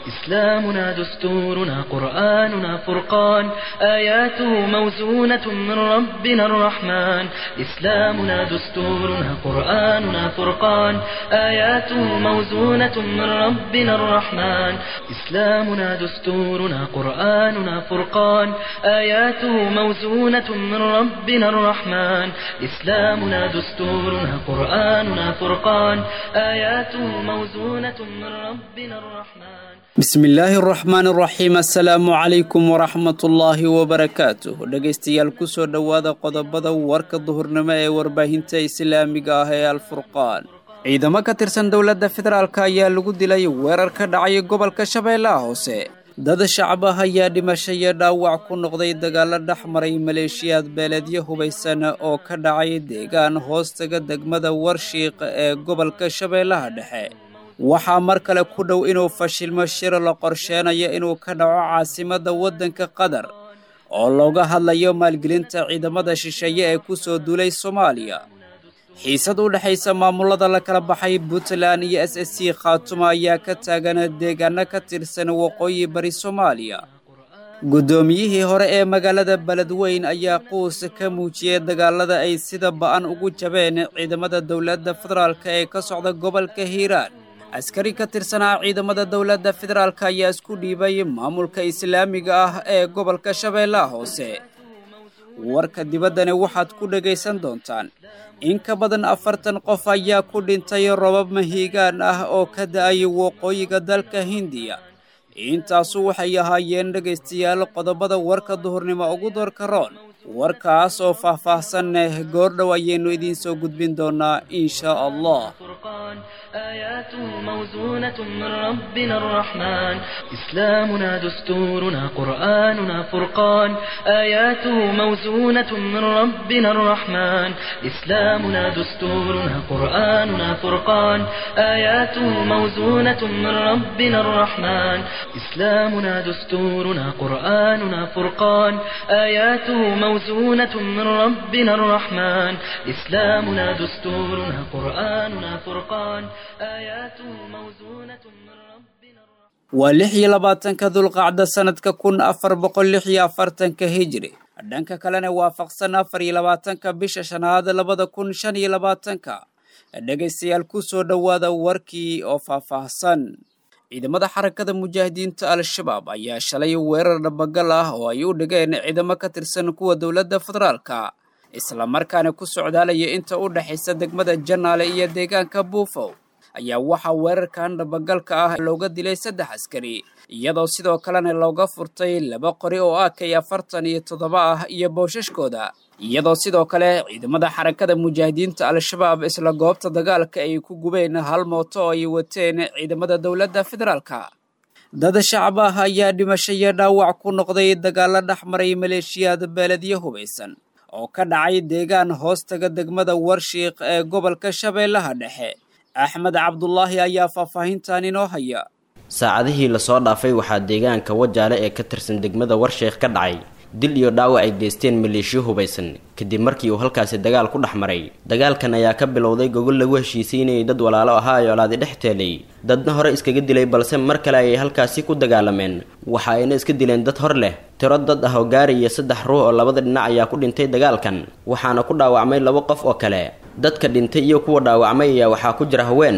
إسلامنا دستورنا قرآننا فرقان آياته موزونة من ربنا الرحمن إسلامنا دستورنا قرآننا فرقان آياته موزونة من ربنا الرحمن إسلامنا دستورنا قرآننا فرقان آياته موزونة من ربنا الرحمن إسلامنا دستورنا قرآننا فرقان آياته موزونة من ربنا الرحمن bismi illaahi araxmaan araxiim assalaamu calaykum waraxmatullaahi wabarakaatuh dhegaystayaal kusoo dhowaada qodobada warka duhurnimo ee warbaahinta islaamiga ah ee alfurqaan ciidamo ka tirsan dowladda federaalk ayaa lagu dilay weerar ka dhacay gobolka shabeellaha hoose dad shacab ah ayaa dhimasho iyo dhaawac ku noqday dagaalo dhex maray maleeshiyaad beeleedyo hubaysan oo ka dhacay deegaan hoostaga degmada warshiiq ee gobolka shabeellaha dhexe waxaa mar kale ku dhow inuu fashilmo shir la qorsheenayo inuu ka dhaco caasimadda waddanka qatar oo looga hadlayo maalgelinta ciidamada shisheeye ee ku soo duulay soomaaliya xiisad u dhexaysa maamulada la kala baxay puntland iyo s s c khaatuma ayaa ka taagan deegaano ka tirsan waqooyi bari soomaaliya guddoomiyihii hore ee magaalada beledweyn ayaa quus ka muujiyey dagaalada ay sida ba'an ugu jabeen ciidamada dowladda federaalk ee ka socda gobolka hiiraan askari ka tirsanaa ciidamada dowladda federaalk ayaa isku dhiibay maamulka islaamiga ah ee gobolka shabeellaha hoose warka dibaddani waxaad ku dhegaysan doontaan in ka badan afartan qof ayaa ku dhintay robab mahiigaan ah oo ka da'ay waqooyiga dalka hindiya intaasu waxay ahaayeen dhegaystayaal qodobada warka duhurnimo ugu doorka roon warkaas oo faahfaahsan goordhow ayaynu idiin soo gudbin doonaa in shaa allah آياته موزونة من ربنا الرحمن إسلامنا دستورنا قرآننا فرقان آياته موزونة من ربنا الرحمن إسلامنا دستورنا قرآننا فرقان آياته موزونة من ربنا الرحمن إسلامنا دستورنا قرآننا فرقان آياته موزونة من ربنا الرحمن إسلامنا دستورنا قرآننا فرقان waa lix iyo labaatanka dulqacda sannadka kun afar boqol lix iyo afartanka hijri dhanka kalena waafaqsan afar iyo labaatanka bisha shanaad labada kun shan iyo labaatanka dhegaystayaal ku soo dhowaada warkii oo faahfaahsan ciidamada xarakada mujaahidiinta al-shabaab ayaa shalay weerar dhabagal ah oo ay u dhigeen ciidamo ka tirsan kuwa dowladda federaalka islamarkaana ku socdaalaya inta u dhexaysa degmada janaale iyo deegaanka buufow ayaa waxaa weerarkan dhabagalka ah looga dilay saddex askari iyadoo sidoo kalena looga furtay laba qori oo ah kay afartan iyo toddoba ah iyo boosashkooda iyadoo sidoo kale ciidamada xarakada mujaahidiinta al-shabaab isla goobta dagaalka ay ku gubeen hal mooto oo ay wateen ciidamada dowladda federaalka dad shacab ah ayaa dhimasho iyo dhaawac ku noqday dagaalo dhex maray maleeshiyaad beeledyo hubaysan oo ka dhacay deegaan hoostaga degmada warshiiq ee gobolka shabeellaha dhexe axmed cabdulaahi ayaa faahfaahintan inoo haya saacadihii lasoo dhaafay waxaa deegaanka wajaale ee ka tirsan degmada warsheekh ka dhacay dil iyo dhaawac ay geysteen maleeshiyo hubaysan kadib markii uu halkaasi dagaal ku dhex maray dagaalkan ayaa ka bilowday gogol lagu heshiisiinayay dad walaalo ahaa ay olaadi dhex teelay dadna hore iskaga dilay balse mar kale ayay halkaasi ku dagaalameen waxa ayna iska dileen dad hor leh tiro dad ah oo gaaraya saddex ruux oo labada dhinac ayaa ku dhintay dagaalkan waxaana ku dhaawacmay laba qof oo kale dadka dhintay iyo kuwa dhaawacmay ayaa waxaa ku jira haween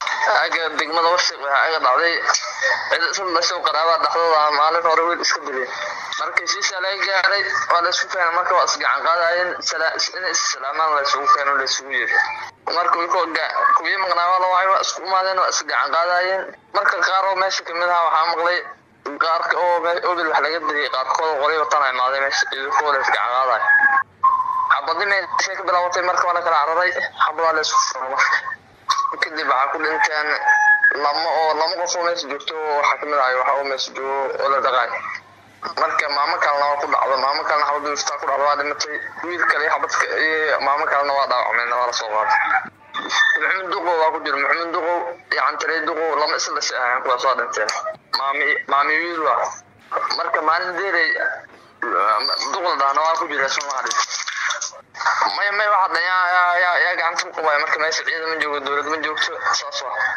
degmada warshiq waxaa aga dhacday cid isla dhashow qaraabaa dhexdooda ah maalin hore wiil iska dilay markii shiisha laga gaaray waa la isku keenay marka waa isgacan qaadayeen inay issalaamaan la isugu keeno la isugu yeeray marka kuwii maqnaa waa la wacay waa isku imaadeen waa isgacan qaadayeen marka qaar oo meesha kamid aha waxaa maqlay qaarka oo obil wax laga dilay qaarkooda qoray watan imaaday meesha idinkoole isgacan qaadayo xabadi meeshay ka bilaabatay marka waa la kala cararay xabadaa la isku furay marka kadib waxaa ku dhinteen lama oo lama qof oo meesha joogto waxaa kamid ahay waxa oo meesha joogo oo la dhaqaay marka maamo kalena waa ku dhacdo maamo kalena xabadii iftaa ku dhacdo waa dhimatay wiil kale iyo xabadka iyo maamo kalena waa dhaawacmeen waa lasoo qaaday maxamed duqow waa ku jira maxamed duqow iyo cantarey duqow lama isla dhashay ahayn kuwaas waa dhinteen maami maami wiil waa marka maalin deerey duqla dhahna waa ku jira soomaali maya maya waxa dhan yaa yaa yaa yaa gacanta ku qabaya marka meesha ciidan ma joogo dowlad ma joogto saas waa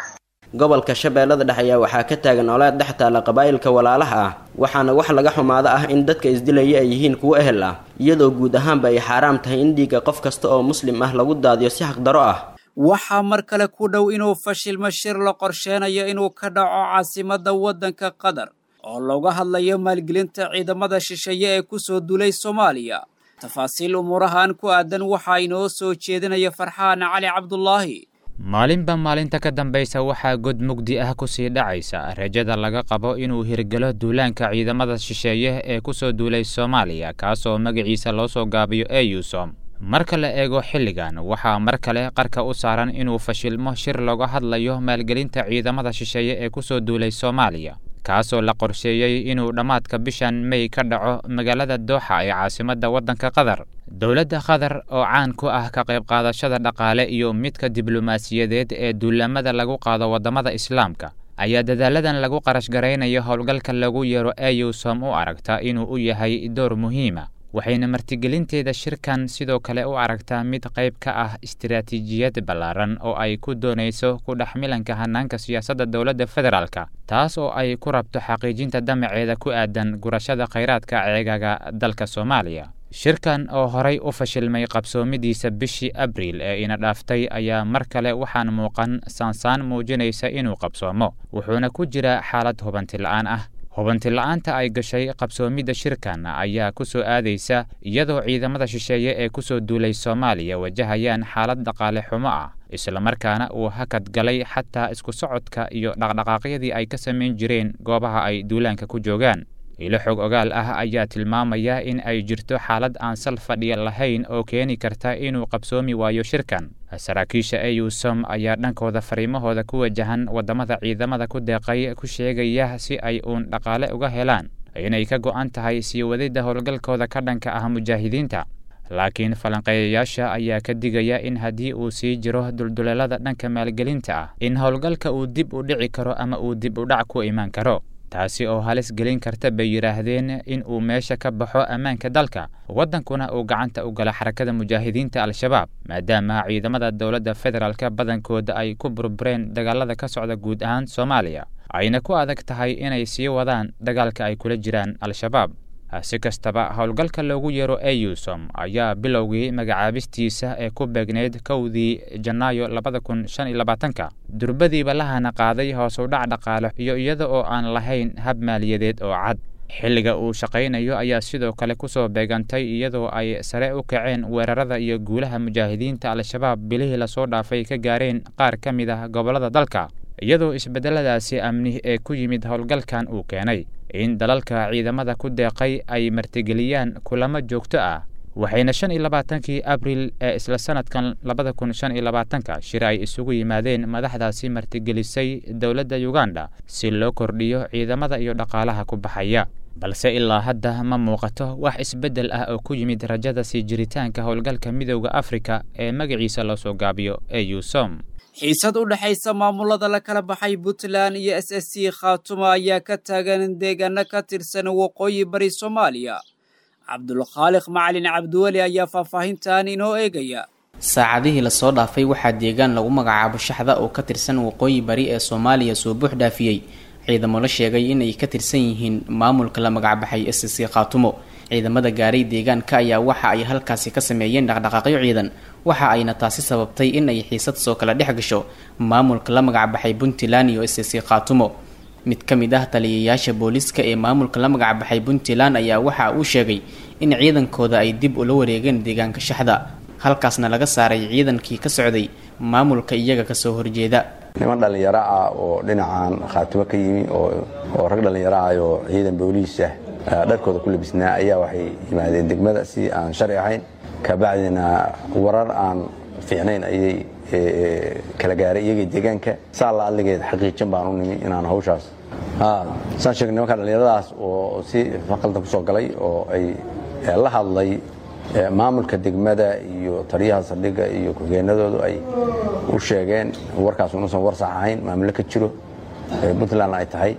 gobolka shabeellada dhexe ayaa waxaa ka taagan olaad dhex taalla qabaa'ilka walaalaha ah waxaana wax laga xumaado ah in dadka isdilaya ay yihiin kuwo ehel ah iyadoo guud ahaanba ay xaaraam tahay in dhiigga qof kasta oo muslim ah lagu daadiyo si xaqdaro ah waxaa mar kale ku dhow inuu fashilmo shir la qorsheenayo inuu ka dhaco caasimadda waddanka qatar oo looga hadlayo maalgelinta ciidamada shisheeye ee ku soo duulay soomaaliya tafaasiil umuurahan ku aadan waxaa inoo soo jeedinaya farxaan cali cabdulaahi maalinba maalinta ka dambaysa waxaa god mugdi ah kusii dhacaysa rajada laga qabo inuu hirgelo duulaanka ciidamada shisheeye ee ku soo duulay soomaaliya kaasoo magaciisa loo soo gaabiyo eusom marka la eego xilligan waxaa mar kale qarka u saaran inuu fashilmo shir looga hadlayo maalgelinta ciidamada shisheeye ee ku soo duulay soomaaliya kaasoo la qorsheeyey inuu dhammaadka bishan mey ka dhaco magaalada dooxa ee caasimadda waddanka qatar dowladda qatar oo caan ku ah ka qayb qaadashada dhaqaale iyo midka diblomaasiyadeed ee duulamada lagu qaado waddamada islaamka ayaa dadaaladan lagu qarash garaynayo howlgalka lagu yeero eusom u aragta inuu u yahay door muhiima waxayna martigelinteeda shirkan sidoo kale u aragtaa mid qayb ka ah istiraatiijiyad ballaaran oo ay ku doonayso ku dhexmilanka hanaanka siyaasadda dowladda federaalka taas oo ay ku rabto xaqiijinta damaceeda ku aadan gurashada khayraadka ceegaga dalka soomaaliya shirkan oo horay u fashilmay qabsoomidiisa bishii abriil ee ina dhaaftay ayaa mar kale waxaan muuqan saansaan muujinaysa inuu qabsoomo wuxuuna ku jiraa xaalad hubanti la'aan ah hubanti la-aanta ay gashay qabsoomidda shirkan ayaa ku soo aadaysa iyadoo ciidamada shisheeye ee ku soo duulay soomaaliya wajahayaan xaalad dhaqaale xumo ah islamarkaana uu hakad galay xataa isku socodka iyo dhaqdhaqaaqyadii ay ka samayn jireen goobaha ay duulaanka ku joogaan ilo xog ogaal ah ayaa tilmaamaya in ay jirto xaalad aan sal fadhiya lahayn oo keeni karta inuu qabsoomi waayo shirkan saraakiisha eusom ayaa dhankooda fariimahooda ku wajahan waddamada ciidamada ku deeqay ku sheegaya si ay uun dhaqaale uga helaan inay ka go'an tahay sii wadidda howlgalkooda ka dhanka ah mujaahidiinta laakiin falanqeeyayaasha ayaa ka digaya in haddii uu sii jiro dulduleelada dhanka maalgelinta ah in howlgalka uu dib u dhici karo ama uu dib u dhac ku imaan karo taasi oo halis gelin karta bay yidhaahdeen in uu meesha ka baxo ammaanka dalka waddankuna uu gacanta u gala xarakada mujaahidiinta al-shabaab maadaama ciidamada dowladda federaalka badankooda ay ku burbureen dagaalada ka socda guud ahaan soomaaliya ayna ku adag tahay inay sii wadaan dagaalka ay kula jiraan al-shabaab si kastaba howlgalka loogu yeero eusom ayaa bilowgii magacaabistiisa ee ku beegneyd kowdii janaayo labada kun shan iyo labaatanka durbadiiba lahana qaaday hoos u dhac dhaqaale iyo iyada oo aan lahayn hab maaliyadeed oo cad xilliga uu shaqaynayo ayaa sidoo kale kusoo beegantay iyadoo ay sare u kaceen weerarada iyo guulaha mujaahidiinta al-shabaab bilihii lasoo dhaafay ka gaareen qaar ka mid ah gobollada dalka iyadoo isbeddeladaasi amni ee ku yimid howlgalkan uu keenay in dalalka ciidamada ku deeqay ay martigeliyaan kulamo joogto ah waxayna shan iyo labaatankii abril ee isla sanadkan labada kun shan iyo labaatanka shir ay isugu yimaadeen madaxdaasi martigelisay dowladda uganda si loo kordhiyo ciidamada iyo dhaqaalaha ku baxaya balse ilaa hadda ma muuqato wax isbeddel ah oo ku yimid rajada sii jiritaanka howlgalka midowda afrika ee magaciisa loo soo gaabiyo eusom xiisad u dhexaysa maamulada la kala baxay puntland iyo s s c khaatumo ayaa ka taagan deegaano ka tirsan waqooyi bari soomaaliya cabdulkhaaliq macalin cabdiweli ayaa faahfaahintan inoo eegaya saacadihii lasoo dhaafay waxaa deegaan lagu magacaabo shaxda oo ka tirsan waqooyi bari ee soomaaliya soo buux dhaafiyey ciidamo la sheegay inay ka tirsan yihiin maamulka la magacbaxay s c khaatumo ciidamada gaaray deegaanka ayaa waxa ay halkaasi ka sameeyeen dhaqdhaqaaqyo ciidan waxa ayna taasi sababtay in ay xiisad soo kala dhex gasho maamulka la magacbaxay puntland iyo s c khaatumo mid ka mid ah taliyayaasha booliiska ee maamulka la magacbaxay puntland ayaa waxa uu sheegay in ciidankooda ay dib ula wareegeen deegaanka shaxda halkaasna laga saaray ciidankii ka socday maamulka iyaga kasoo horjeeda niman dhallinyaro ah oo dhinacan khaatimo ka yimi oo rag dhallinyaro ah oo ciidan booliis ah dharkooda ku labisnaa ayaa waxay yimaadeen degmada si aan sharci ahayn kabacdina warar aan fiicnayn ayay kala gaaray iyagii deegaanka saa la adligeed xaqiijin baan u nimi inaan hawshaas saan sheegay nimanka dhallinyaradaas oo si faqaldan kusoo galay oo ay la hadlay maamulka degmada iyo taliyaha saldhigga iyo ku-xigeenadoodu ay u sheegeen warkaas unuusan war sax ahayn maamulo ka jiro puntland ay tahay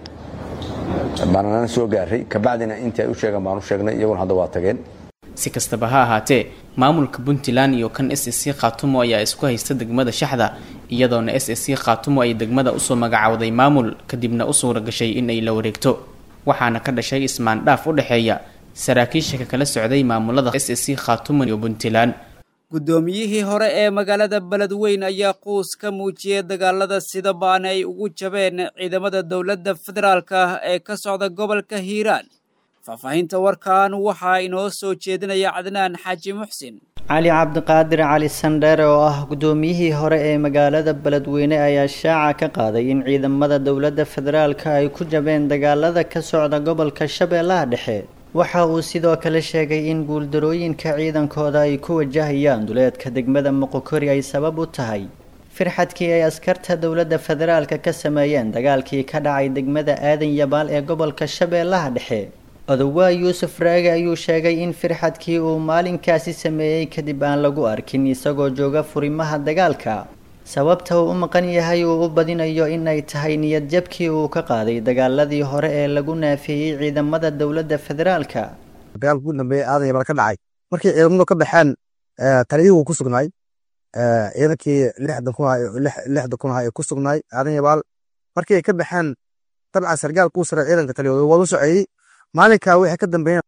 baanana soo gaaray kabacdina intii ay u sheegeen baan u sheegnay iyaguna hadda waa tageen si kastaba ha ahaatee maamulka puntland iyo kan s c khaatumo ayaa isku haysta degmada shaxda iyadoona s s c khaatumo ay degmada usoo magacowday maamul kadibna u suura gashay in ay la wareegto waxaana ka dhashay ismaandhaaf u dhexeeya saraakiisha ka kala socday maamulada s s c khaatumo iyo puntland guddoomiyihii hore ee magaalada beledweyn ayaa quus ka muujiyey dagaalada sida baan ay ugu jabeen ciidamada dowladda federaalka ah ee ka socda gobolka hiiraan faahfaahinta warkan waxaa inoo soo jeedinaya cadnaan xaaji muxsin cali cabdiqaadir cali sandheere oo ah guddoomiyihii hore ee magaalada beledweyne ayaa shaaca ka qaaday in ciidamada dowladda federaalka ay ku jabeen dagaalada ka socda gobolka shabeellaha dhexe waxa uu sidoo kale sheegay in guuldarooyinka ciidankooda ay ku wajahayaan duleedka degmada moqokori ay sabab u tahay firxadkii ay askarta dowladda federaalka ka sameeyeen dagaalkii ka dhacay degmada aadan yabaal ee gobolka shabeellaha dhexe odowaa yuusuf raage ayuu sheegay in firxadkii uu maalinkaasi sameeyey kadib aan lagu arkin isagoo jooga furimaha dagaalka sababta uu u maqan yahay uu u badinayo in ay tahay niyad jabkii uu ka qaaday dagaaladii hore ee lagu naafeeyey ciidamada dowladda federaalka dagaalka ugu dambeeyay aadan yabaal ka dhacay markii ciidamadu ka baxeen taliyihii wuu ku sugnaay ciidankii lixdan kun lixdan kun ay ku sugnaay aadan yabaal markii ay ka baxeen dabcan sargaalka uu sare ciidanka taliyooda waa u soceeyey maalinka wixii ka dambeeyeen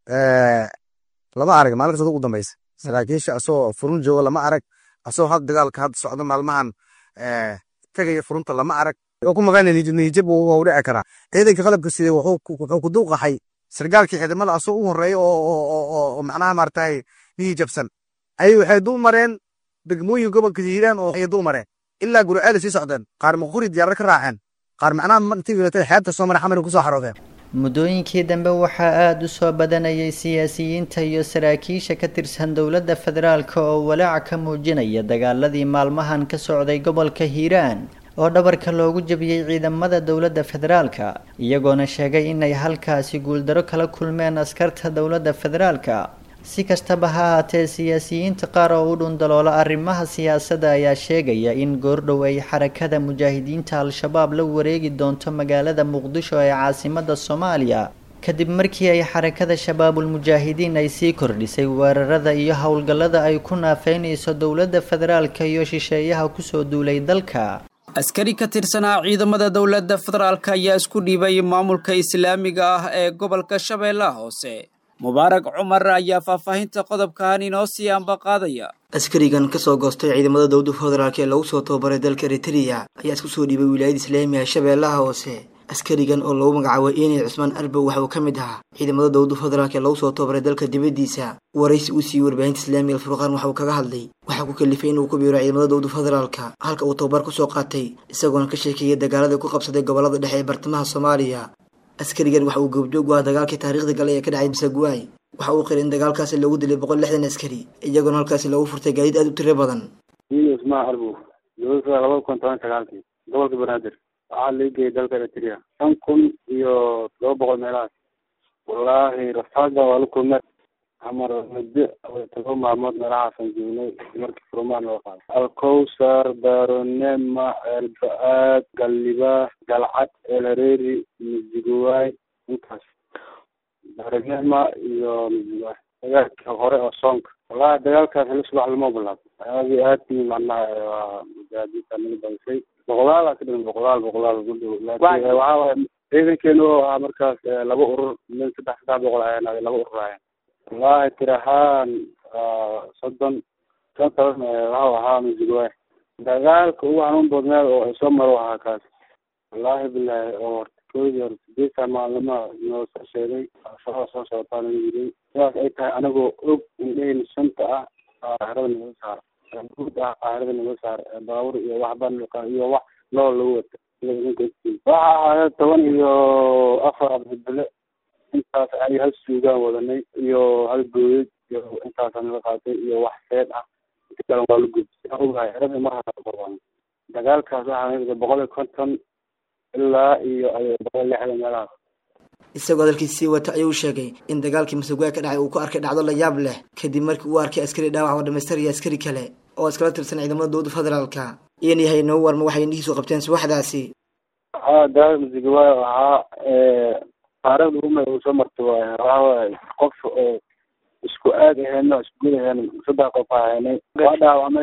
lama arag maalinkaas ugu dambeysa saraakiisha asoo furun jooga lama arag asoo had dagaalka hadda socdo maalmahan tagaya furunta lama arag oo ku maqan niyajab wuu dhici karaa ciidanka qalabka sidee wuxuu ku duuqaxay sargaalkii ciidamada asoo u horeeya oo macnaha maaragtay niyajabsan ayay waxay dul mareen degmooyin gobolka hiiraan oo ay dul mareen ilaa guriceel sii socdeen qaar maquri diyaarar ka raaceen qaar macnaha intii wilatay xeebta soo mara xamar kusoo xaroodeen muddooyinkii dambe waxaa aada u soo badanayay siyaasiyiinta iyo saraakiisha ka tirsan dowladda federaalka oo walaac ka muujinaya dagaaladii maalmahan ka socday gobolka hiiraan oo dhabarka loogu jabiyey ciidamada dowladda federaalka iyagoona sheegay inay halkaasi guuldaro kala kulmeen askarta dowladda federaalka si kastaba ha ahaatee siyaasiyiinta qaar oo u dhundaloola arrimaha siyaasadda ayaa sheegaya in goordhow ay xarakada mujaahidiinta al-shabaab la wareegi doonto magaalada muqdisho ee caasimada soomaaliya kadib markii ay xarakada shabaabul mujaahidiin ay sii kordhisay weerarada iyo howlgallada ay ku naafeynayso dowladda federaalka iyo shisheeyaha kusoo duulay dalka askari ka tirsanaa ciidamada dowladda federaalka ayaa isku dhiibay maamulka islaamiga ah ee gobolka shabeellaha hoose mubaarak cumar ayaa faahfaahinta qodobkan inoo sii ambaqaadaya askarigan kasoo goostay ciidamada dowladda federaalk ee lagu soo tababaray dalka eritrea ayaa isku soo dhiibay wilaayada islaamiga shabeellaha hoose askarigan oo lagu magacaabay inay cusmaan arbow waxa uu ka mid ahaa ciidamada dowladda federaalk ee lagu soo tababaray dalka dibaddiisa waraysi uu siiyey warbaahinta islaamiga alfurqaan waxa uu kaga hadlay waxaa ku kalifay inuu ku biiro ciidamada dowladda federaalka halka uu tababar kusoo qaatay isagoona ka sheekeeyay dagaaladii ku qabsaday gobolada dhexe ee bartamaha soomaaliya askarigan waxa uu goobjoog u ah dagaalkii taariikhda gale ee ka dhacay masaguwaay waxa uu qiray in dagaalkaasi lagu dilay boqol lixdan askari iyagoona halkaasi lagu furtay gaadiid aada u tiro badan usmaa arbow dowladda laba kun toban sagaalkii gobolka banaadir waxaa la geeyay dalka eritrea shan kun iyo todoba boqol meelahaas wallaahi rafaada waa la kulmay amar muddo todoba maalmood meelahaasan joognay markii furmaan loo qaaday alkowsar baronema elba-aad galliba galcad elhareeri misigowaay intaas baronema iyo misigowaay dagaalkii hore oo soonka wallahi dagaalkaas heli subax lama bilaabo aadi aadkii macnaha waa mujaahadiinta naga badisay boqolaal ka dhiman boqolaal boqolaal ku dhow laakiin waxaa waay ciidankeena oo ahaa markaas laba urur min saddex saddex boqol ayaan laba urur ahayn wallahi tir ahaan soddon shan toban waxau ahaa misigowaay dagaalka ugu xanuun badneed oo ay soo maro ahaa kaas wallahi bilahi oo horta koodii hore sideetan maalima noo soo sheegay shaqada soo socotaa naga yiray sidaas ay tahay anagoo og indhaheyna shanta ah qaahirada naga saara guud ah qaahirada naga saara baabuur iyo waxba iyo wax nool lagu wata waxa ahaaya toban iyo afar abdibile intaas ay hal suugaan wadanay iyo hal gooyad iyo intaasa naga qaatay iyo wax seed ah inta kale waa la gubtay ogahay erada marhaa dagaalkaas waxaa boqol iyo konton ilaa iyo boqol lixdan meelahaas isagoo hadalkiis sii wata ayuu sheegay in dagaalkii masagwaay ka dhacay uu ku arkay dhacdo la yaab leh kadib markii uu arkay askari dhaawac oo dhamaystiraya askari kale oo iskala tirsan ciidamada dowladda federaalka iyan yahay inoogu warma waxay indhihiisu qabteen subaxdaasi haa dagaalka masagwaay ahaa taariikhda uma uu soo martay waay waxawaay qof oo isku aag ahayno isku gud ahayn saddex qof ahaynay waa dhaawacmay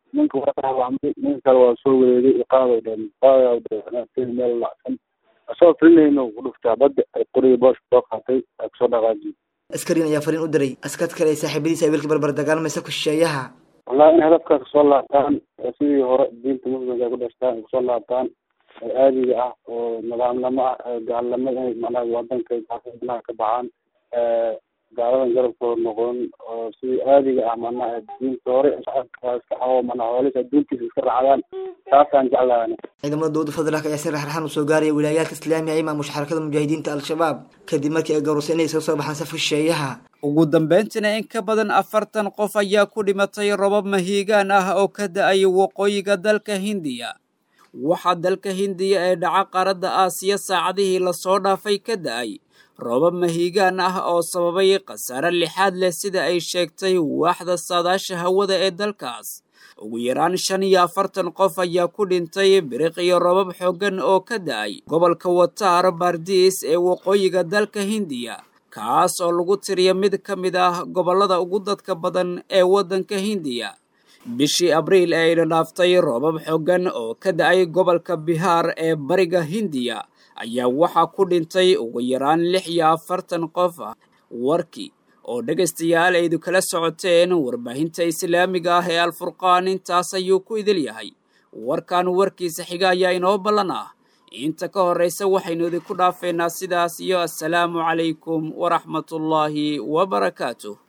ninka waa dhaawacmay ninka kale waa soo wareegay iqaabay dheen qaadayaa meel lacsan asagoo filinayno ku dhuftaa badda ay qoriga booshka soo qaatay ay kusoo dhaqaajiyey askarigan ayaa fariin u diray askad kale ee saaxiibadiisa ay wiilka barbar dagaalmaysa ku shisheeyaha wallahi in hadafkaas kusoo laabtaan sidii hore diinta muslimka ay ku dhashtaan ay kusoo laabtaan oo aadiga ah oo nidaamnimo ah gaalnimo inay macnaha wadanka gaalnimadaha ka baxaan gaaladan garabkooda noqon oo sidii aadiga ah macnaha diinta hore shacabka iska xawo macnaha hoolis adduunkiisa iska raacdaan taasaan jeclahay ciidamada dowladda federaalk ayaa si raxraxan u soo gaaraya wilaayaadka islaamiga ay maamusha xarakada mujaahidiinta al-shabaab kadib markii ay gowrasay inay iskaga soo baxaan safka shisheeyaha ugu dambeyntiina in ka badan afartan qof ayaa ku dhimatay robab mahiigaan ah oo ka da-ay waqooyiga dalka hindiya waxaa dalka hindiya ee dhaca qaaradda aasiya saacadihii lasoo dhaafay ka da-ay roobab mahiigaan ah oo sababay khasaare lixaad leh sida ay sheegtay waaxda saadaasha hawada ee dalkaas ugu yaraan shan iyo afartan qof ayaa ku dhintay biriq iyo robab xooggan oo ka da-ay gobolka wataar baardiis ee waqooyiga dalka hindiya kaas oo lagu tiriya mid ka mid ah gobollada ugu dadka badan ee waddanka hindiya bishii abriil ee ayna dhaaftay roobab xooggan oo ka da-ay gobolka bihaar ee bariga hindiya ayaa waxaa ku dhintay ugu yaraan lix iyo afartan qof ah warkii oo dhegaystayaal aydu kala socoteen warbaahinta islaamiga ah ee alfurqaan intaas ayuu ku idil yahay warkan warkiisa xiga ayaa inoo ballan ah inta ka horraysa waxaynu idinku dhaafeynaa sidaas iyo assalaamu calaykum waraxmatullaahi wabarakaatuh